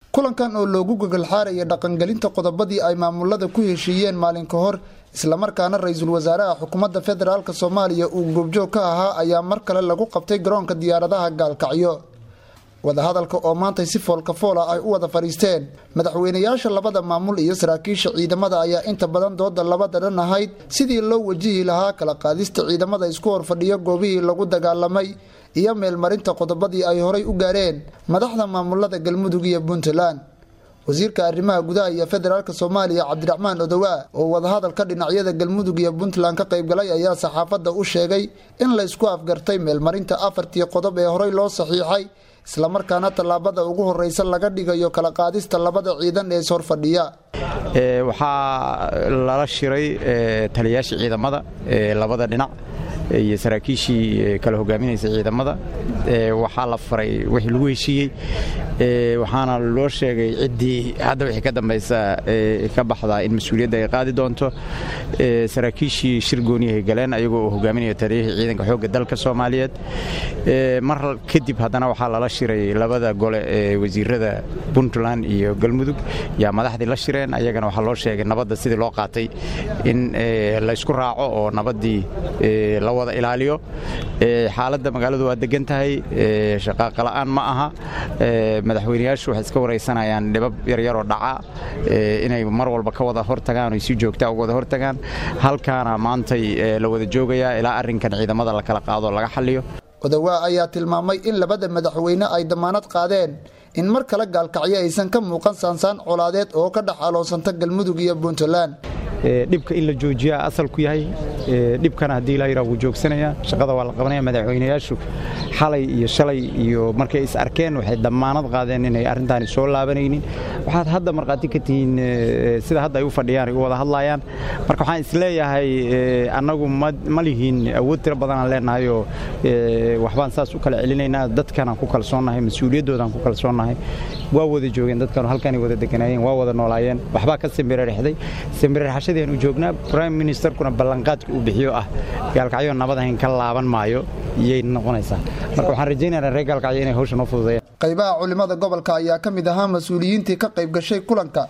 kulankan oo loogu gogolxaaraya dhaqangelinta qodobadii ay maamulada ku heshiiyeen maalin ka hor islamarkaana ra-iisul wasaaraha xukuumadda federaalk soomaaliya uu goobjoog ka ahaa ayaa mar kale lagu qabtay garoonka diyaaradaha gaalkacyo wadahadalka oo maantay si foolka foola ay u wada fadhiisteen madaxweynayaasha labada maamul iyo saraakiisha ciidamada ayaa inta badan dooda labada dhan ahayd sidii loo wajihi lahaa kala qaadista ciidamada isku horfadhiyo goobihii lagu dagaalamay iyo meelmarinta qodobadii ay horay u gaareen madaxda maamulada galmudug iyo puntland wasiirka arrimaha gudaha iyo federaalk soomaaliya cabdiraxmaan odowaa oo wadahadalka dhinacyada galmudug iyo puntland ka qaybgalay ayaa saxaafadda u sheegay in la isku afgartay meelmarinta afartii qodob ee horey loo saxiixay islamarkaana tallaabada ugu horeysa laga dhigayo kala qaadista labada ciidan ee ishorfadhiya waxaa lala shiray taliyayaasha ciidamada labada dhinac iyo saraakiishii kala hogaaminaysa ciidamada waxaa la faray wixii lagu heshiiyey waxaana loo sheegay ciddii hadda wixii ka dambaysa ka baxdaa in mas-uuliyadda ay qaadi doonto saraakiishii shir gooniyahay galeen ayagoo uu hogaaminaya taliyihii ciidanka xoogga dalka soomaaliyeed mar kadib haddana waxaa lala shiray labada gole ee wasiirada puntland iyo galmudug yaa madaxdii la shireen ayagana waxaa loo sheegay nabadda sidii loo qaatay in laysku raaco oo nabaddii la wada ilaaliyo xaaladda magaaladu waa degan tahay shaqaaqala'aan ma aha madaxweynayaashu waxay iska waraysanayaan dhibab yaryaroo dhaca inay mar walba ka wada hortagaan oy si joogtaa uga wada hortagaan halkaana maantay la wada joogayaa ilaa arrinkan ciidamada la kala qaado laga xalliyo odawaa ayaa tilmaamay in labada madaxweyne ay damaanad qaadeen in mar kale gaalkacyo aysan ka muuqan saansaan colaadeed oo ka dhex aloonsanta galmudug iyo puntland dhibka in la joojiyaa asalku yahay dhibkana haddii la yidhaha wuu joogsanaya shaqada waa la qabanaya madaxweynayaashu xalay iyo shalay iyo markay is arkeen waxay dammaanad qaadeen inay arrintaani soo laabanaynin waxaad hadda markhaati ka tihiin sida hadda ay u fadhiyaan ay u wada hadlayaan marka waxaan isleeyahay annagu ma lihiin awood tiro badanaan leenahayoo waxbaan saas u kala celinaynaa dadkanaan ku kalsoonnahay mas-uuliyadoodaan ku kalsoonnahay waa wada joogeen dadkanu halkanay wada deganaayeen waa wada noolaayeen waxbaa ka simbirarexday simbirarxashadiiaan u joognaa brime ministerkuna ballanqaadka uu bixiyo ah gaalkacyo nabadahayn ka laaban maayo iyay noqonaysaa marka waxaan rajaynaynaa reer gaalkacyo inay hawsha noo fududeeyaan qaybaha culimada gobolka ayaa ka mid ahaa mas-uuliyiintii ka qayb gashay kulanka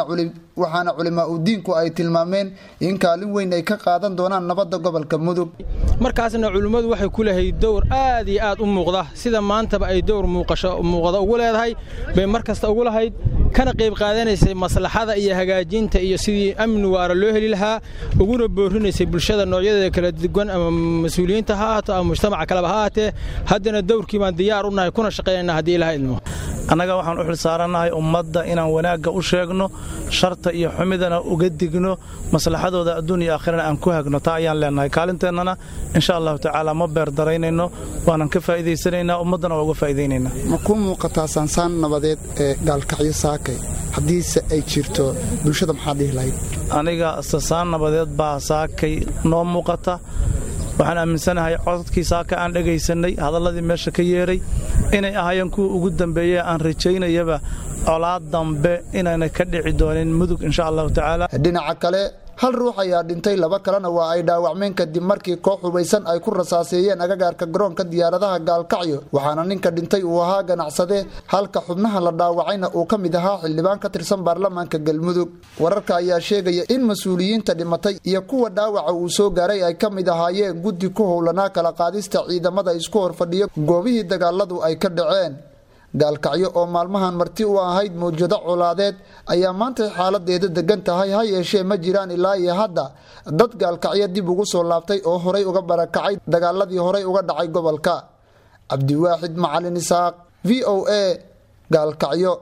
waxaana culimaa udiinku ay tilmaameen in kaalin weyn ay ka qaadan doonaan nabadda gobolka mudug markaasna culimmadu waxay ku leehay dowr aad iyo aad u muuqda sida maantaba ay dowr muuqda ugu leedahay bay mar kasta ugu lahayd kana qayb qaadanaysay maslaxada iyo hagaajinta iyo sidii amni waara loo heli lahaa uguna boorinaysay bulshada noocyadeeda kala duwan ama mas-uuliyiinta ha ahaato ama mujtamaca kaleba ha ahaatee haddana dowrkii baan diyaar u nahay kuna shaqaynayna haddii ilaha idmo annaga waxaan u xilsaarannahay ummadda inaan wanaagga u sheegno sharta iyo xumidana uga digno maslaxadooda adduun iyo aakhirana aan ku hagno taa ayaan leennahay kaalinteennana insha allahu tacaala ma beer daraynayno waanan ka faa'iidaysanaynaa ummaddana waa uga faa'iidaynaynaa ma kuu muuqataa saansaan nabadeed ee gaalkacyo saakay haddiise ay jirto bulshada maxaa dhihi lahayd aniga sasaan nabadeed baa saakay noo muuqata waxaan aaminsanahay codadkii saaka aan dhegaysannay hadalladii meesha ka yeedhay inay ahaayeen kuwa ugu dambeeye aan rajaynayaba colaad dambe inaynay ka dhici doonin mudug insha allahu tacaala dhinaca kale hal ruux ayaa dhintay laba kalena waa ay dhaawacmeen kadib markii koox hubaysan ay ku rasaaseeyeen agagaarka garoonka diyaaradaha gaalkacyo waxaana ninka dhintay uu ahaa ganacsade halka xubnaha la dhaawacayna uu ka mid ahaa xildhibaan ka tirsan baarlamaanka galmudug wararka ayaa sheegaya in mas-uuliyiinta dhimatay iyo kuwa dhaawaca uu soo gaaray ay ka mid ahaayeen guddi ku howlanaa kala qaadista ciidamada isku horfadhiya goobihii dagaaladu ay ka dhaceen gaalkacyo oo maalmahan marti u ahayd mawjado colaadeed ayaa maantay xaaladeeda degan tahay ha yeeshee ma jiraan ilaa iyo hadda dad gaalkacyo dib ugu soo laabtay oo horay uga barakacay dagaaladii horay uga dhacay gobolka cabdiwaaxid macalin isaaq v o a gaalkacyo